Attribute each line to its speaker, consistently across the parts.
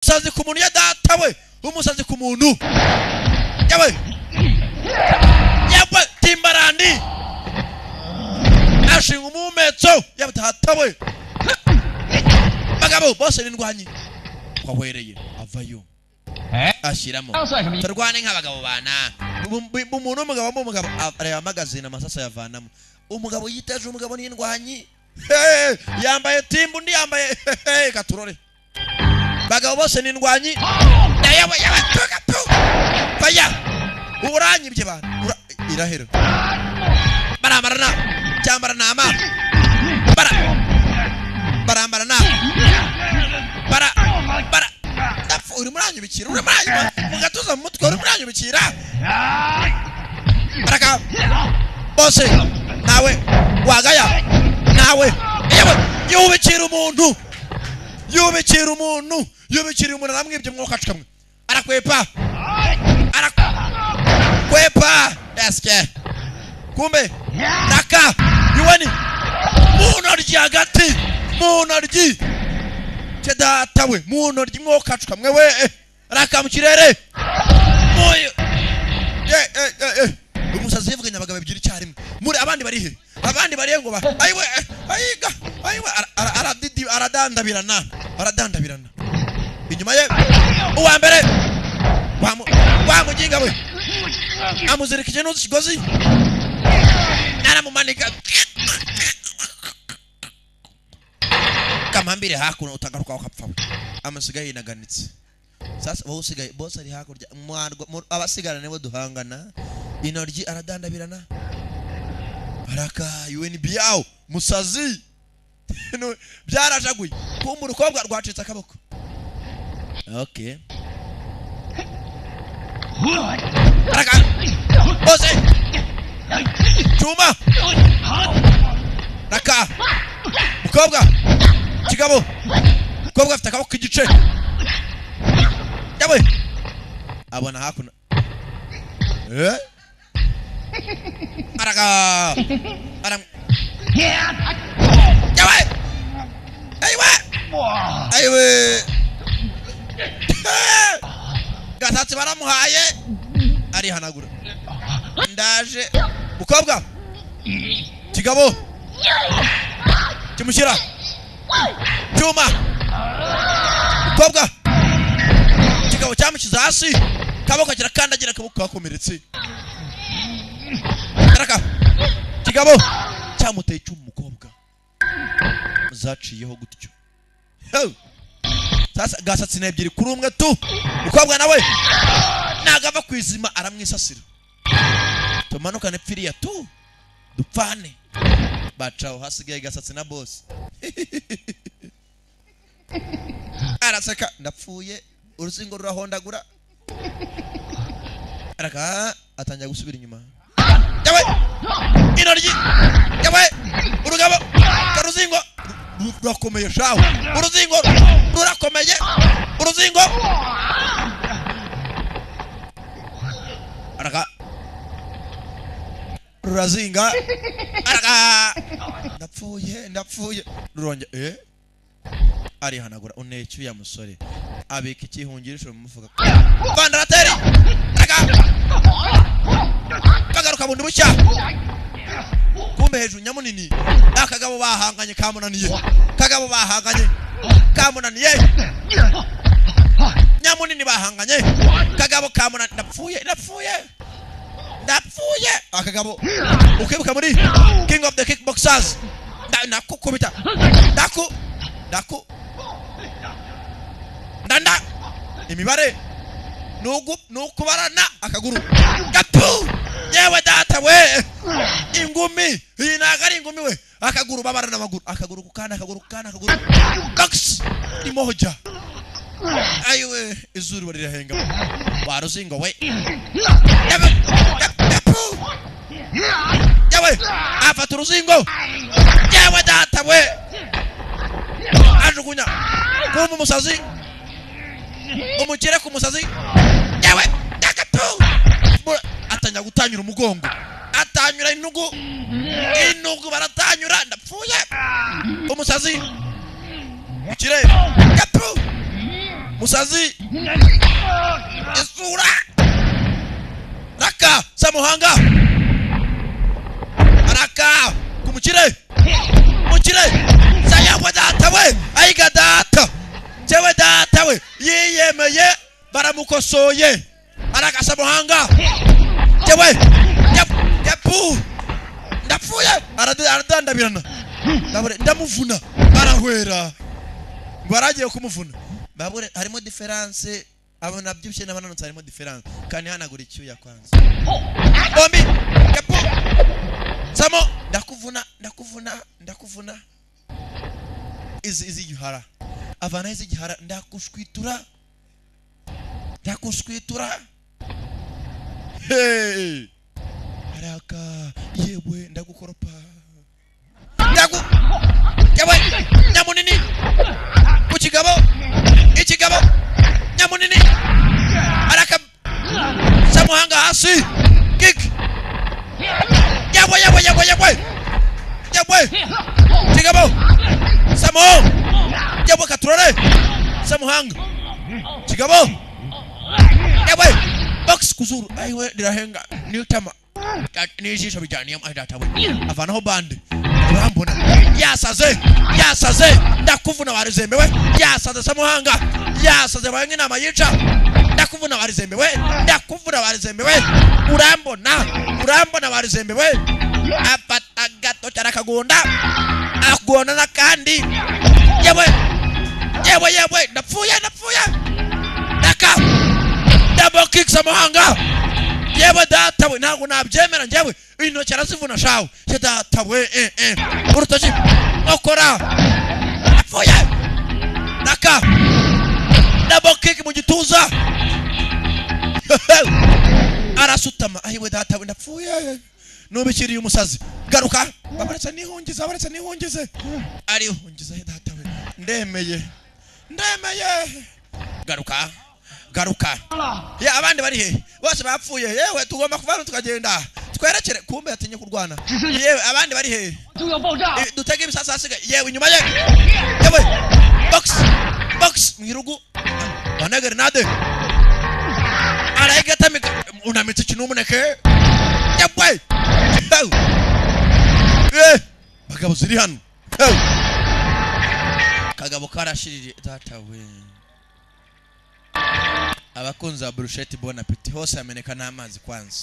Speaker 1: umusazi ku muntu ya data we umusazi ku muntu yawe yawe timbarandi ashinga umumetso yawe data we bagabo bose n'indwanyi wawereye avayo ashyiramo turwane nk'abagabo bana umuntu w'umugabo wambaye umugabo areba magazine amasasa yavanamo umugabo yitaje umugabo n'indwanyi yambaye timba undi yambaye katurore bagabo bose n'indwanyi yawe yawe tugatu baya uranyibye bantu irahera baramarana cyambarana ama bara barambarana bara bara dapfa uri muranyibikira uri muranyibikira mu gatuza mu mutwe uri muranyibikira baraka bose nawe wagaya nawe yewe yubikira umuntu yubikira umuntu yubikira umuntu aramwibye umwuka acukamwe arakwepa arakwepa esike kumbe raka iwani mu ntoryi hagati mu ntoryi ke data we mu ntoryi umwuka acukamwe we raka mu kirere umusazi yavuganye abagabo ebyiri icyarimwe muri abandi bari he abandi bari he ngo ayiwe ayiga ayiwe aradandabirana aradandabirana inyuma ye uwa mbere wa muginga we amuzirika ikintu kigozi aramumanika kamambire hakuno utagaruka ukapfa amusigaye yinaganitse sasa wowe usigaye bose ari hakurya abasigarana nibo duhangana intoryi aradandabirana araka unb yawo musazi byarajaguye kumva urukobwa rwacitse akaboko okay araka bose cuma raka mukobwa kigabo mukobwa afite akaboko k'igice yawe abona hakuno eh araka aram yawe ayiwe ayiwe gasatsi baramuhaye arihanagura ndaje mukobwa kigabo kimushyira cyuma mukobwa kigabo cyamushyize hasi kaboko kirakandagira akaboko kakomeretse karaka kigabo cyamuteye icumu umukobwa zaciyeho gutyo sasa gasatsi ni ebyiri kuri umwe tu mukobwa nawe nagava ku izima aramwisasira tumanukane pfiriya tu dupfane bacaho hasigaye gasatsi na bose araseka ndapfuye urusingo rurahondagura araka atangira gusubira inyuma yawe intoryi yawe urugabo uruzingo rurakomeye shawe uruzingo rurakomeye uruzingo araka rurazinga araka ndapfuye ndapfuye ruronge eh arihanagura unecyuya musore abika ikihungirisho mu mufuka vandarateri araka kagaruka bundi bushya kumbe hejuru nyamunini akagabo bahanganye kamunaniye kagabo bahanganye kamunaniye nyamunini bahanganye kagabo kamunaniye ndapfuye ndapfuye ndapfuye akagabo ukibuka muri king of the kickboxers ndakukubita ndaku ndaku ndanda imibare nukubarana akaguru gapu yewe data we ingumi iyi ntago ari ingumi we akaguru babarana amaguru akaguru kukana akaguru kukana akaguru box irimo hojya ayiwe izuba rirahenga waruzingo we yewe afata uruzingo yewe data we ajugunya kumva umusazi umukire ku musazi yewe atangira gutanyura umugongo atanyura inugu inugu baratanyura ndapfuye umusazi mukire gapu musazi isura raka samuhanga raka kumukire mukire sayangwe data we ayiga data jewe data we yiyemeye baramukosoye araka samuhanga jewe yapu ndapfuye aradandabirana ndamuvuna barahwera baragiye kumuvuna babure harimo diferanse abo nabyibushye n'abananutse harimo diferanse kandi hanagura icyuya kwanza bombi gapu samo ndakuvuna ndakuvuna ndakuvuna izi izi gihara avana izi gihara ndakushwitura ndakushwitura hey haraka yewe ndagukoropa ndagu yewe nyamunini ku kigabo ikigabo nyamunini haraka samuhanga hasi kik yewe yewe yewe yewe yewe kigabo samo yewe katurore samuhanga kigabo yewe box kuzuru aiwe ndirahenga niyo tama n'ijisho bijyaniye datawe avanaho bande urambona yasaze yasaze ndakuvuna warizemewe yasaze samuhanga yasaze baye nk'inama yica ndakuvuna warizemewe ndakuvuna warizemewe urambona urambona warizemewe afata gato cyane akagunda akagunda n'akandi yewe yewe yewe ndapfuye ndapfuye ndaka ndabo kick samuhanga yewe datawe ntabwo nabyemera njyewe intoki arazivuna shawe se datawe eh, eh. urutoki nkokora apfuye naka double kick mu gituza arasutama ahiwe datawe ndapfuye nubikiriye umusazi garuka babaretse nihungize abaretse nihungize arihungiza he datawe ndemeye ndemeye garuka garuka ya abandi bari he bose bapfuye yewe tugomba kuvana tukagenda twerekere kumbe yatinye kurwana yewe abandi bari he I- dutege ibisasa hasigaye yewe inyuma ye yewe box box mwirugu bana grenade araigata mika unamitse kinumuneke yewe Yewe. eh bagabo ziri hano Yewe. kagabo karashirije datawe abakunzi ba burusheti bon apeti hose hameneka n'amazi kwanza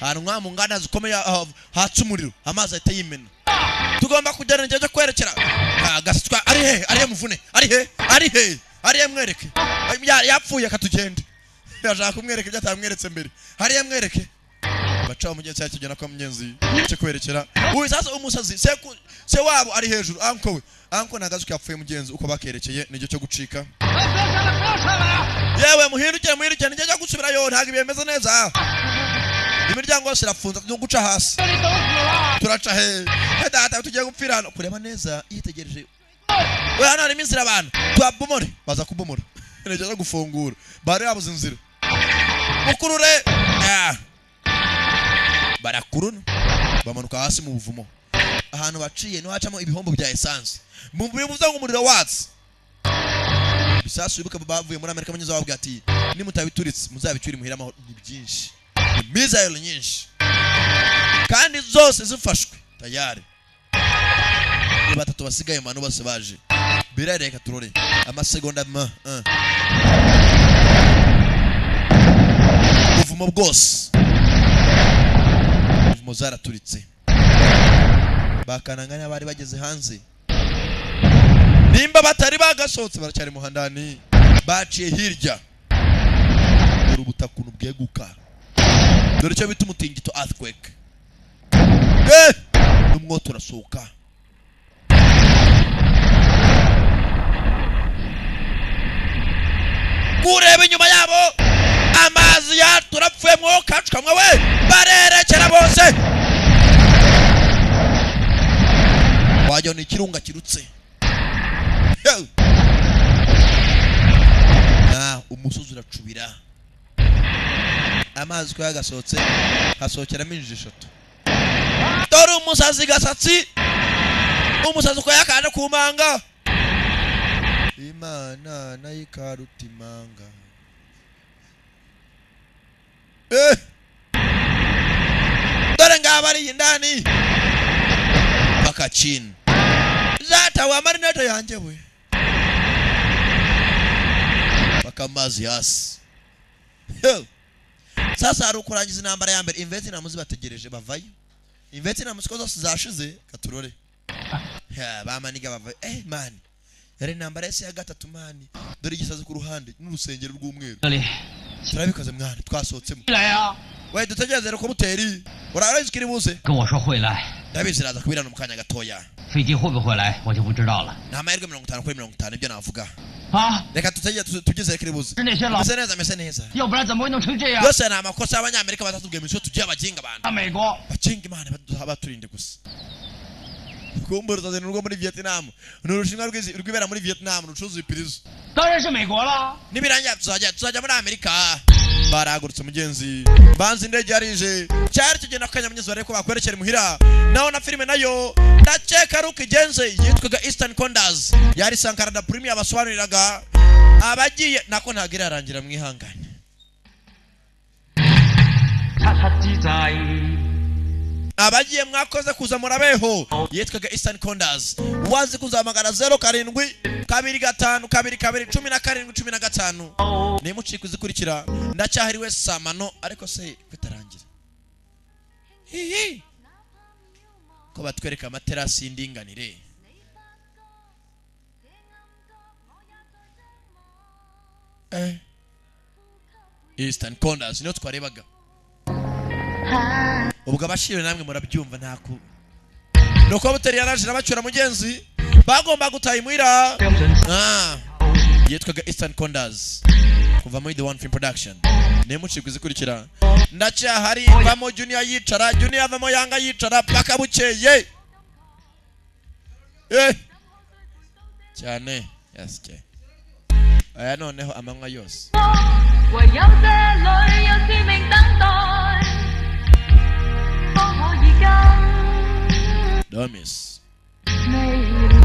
Speaker 1: ahantu nka mu nganda zikomeye ah, hatse umuriro amazi ahita yimena tugomba kujyana igihe cyo kwerekera Ah, agasitwa ari he ari he muvune ari he ari he ari he mwereke Ah, ya- yapfuye akatugende yashaka kumwereka ibyo atamweretse mbere hari he mwereke bacaho mugenzi yacu tugena kwa mugenzi cyo kwerekera uyu sasa umusazi se ku- se wabo ari hejuru anko we anko nagazuka yapfuye mugenzi uko bakerekeye n'igihe cyo gucika yewe muhindukire muhindukire nijya njya gusubirayo ntabwo bimeze neza imiryango yose irafunze no guca hasi turaca he he data tugiye gupfira hano kureba neza yitegereje we hano harimo inzira abantu tubabomore baza kubomora nigeze gufungura bari babuze inzira mukurure Ah. barakuruna bamanuka hasi mu buvumo ahantu baciye niho hacamo ibihombo bya esanse mumbi bivuze ngo umuriro watse ibisasu bibuka bavuye muri amerika banyuze bababwira ati nimutabiturutse muzabicyure muhire amahoro ni byinshi ni mizayiro nyinshi kandi zose zifashwe tayari ni batatu basigaye mu bantu bose baje birare reka turore amasegonda ma ah. buvumo bwose buvumo zaraturitse bakananga n'abari bageze hanze nimba batari bagasohotse baracyari muhandani baciye hirya dore ubutakuntu bweguka dore icyo bita umutingito earthquake eh n'umwotsi urasohoka kureba inyuma yabo amazi yaturapfuye mwuka kacukamwe we barerekera bose wagira ngo ni ikirunga kirutse Yo! Ah, umusozi uracubira amazi ko yagasohotse hasohokeramo injiji eshatu dore umusazi gasatsi umusazi uko yakanje ku manga iyi imana n'ayikarutimanga dore ngaba ari indani mpaka chini zata wa marinata yanjye we mpaka amazi hasi Yo. sasa hari ukurangiza intambara ya mbere imvetinamu zibategereje bavayo imvetinamu siko zose zashize katurore Ya, bamaniga bavayo eh mani yari intambara yose ya gatatu mani dore igisazi ku ruhande n'urusengero rw'umweru
Speaker 2: 这里，
Speaker 1: turabikoze mwana twasohotsemo
Speaker 2: 起来呀、啊！
Speaker 1: we dutegereze rero ko muteri urabizi ko iri buze
Speaker 2: 跟我说会来，
Speaker 1: ndabizi iraza kubirana mu kanya gatoya
Speaker 2: 飞机会不会来我就不知道了。
Speaker 1: ni amahirwe mirongo itanu kuri mirongo itanu ibyo navuga
Speaker 2: 啊，
Speaker 1: reka tutegereze tugeze ko iri buze
Speaker 2: 是那些老，
Speaker 1: ameze neza ameze neza
Speaker 2: 要不然怎么会弄成这样？
Speaker 1: yose ni amakosa y'abanyamerika batatubwiye iminsi tugiye abaginga abantu
Speaker 2: 在美国，
Speaker 1: bakinga imana badu- baturinde gusa kumbura utazana urwo muri vietnam ni urushinwa rw'izi- rwibera muri vietnam rucuruza ibipirizo
Speaker 2: 当然是美国了。
Speaker 1: nibirangira tuzajya tuzajya muri amerika barahagurutse umugenzi banza indege yarije cyari kigenda kukanya mugenzi barebe ko bakwerekera imuhira naho na filime nayo ndakeka ari uko igenze yitwaga eastern condas yari sankara da prime yabasobanuriraga abagiye nako ntabwo irarangira mwihangane
Speaker 2: 查查记载，
Speaker 1: abagiye mwakoze kuza murabeho yitwaga eastern condas uwazi kuzahamagara zeru karindwi kabiri gatanu kabiri kabiri cumi na karindwi cumi na gatanu nimuciye kuzikurikira ndacyahiriwe saa mano ariko se bitarangira hihi ko batwereka amaterasi y'indinganire eh. eastern condas niyo twarebaga ubwo abashiriwe namwe murabyumva ntaku ni uko buteri yarajira bacyura mugenzi bagomba gutaha imuhira
Speaker 2: 标准
Speaker 1: Ah, yitwaga eastern condas kuva muri the one film production nemucika izikurikira ndacyahari vamo junior yicara junior avamo yanga yicara paka bukeye Eh. cyane yes, cyane. aya noneho amanywa yose
Speaker 3: 我有这里有使命等待，方可以跟
Speaker 1: domis
Speaker 3: 未来。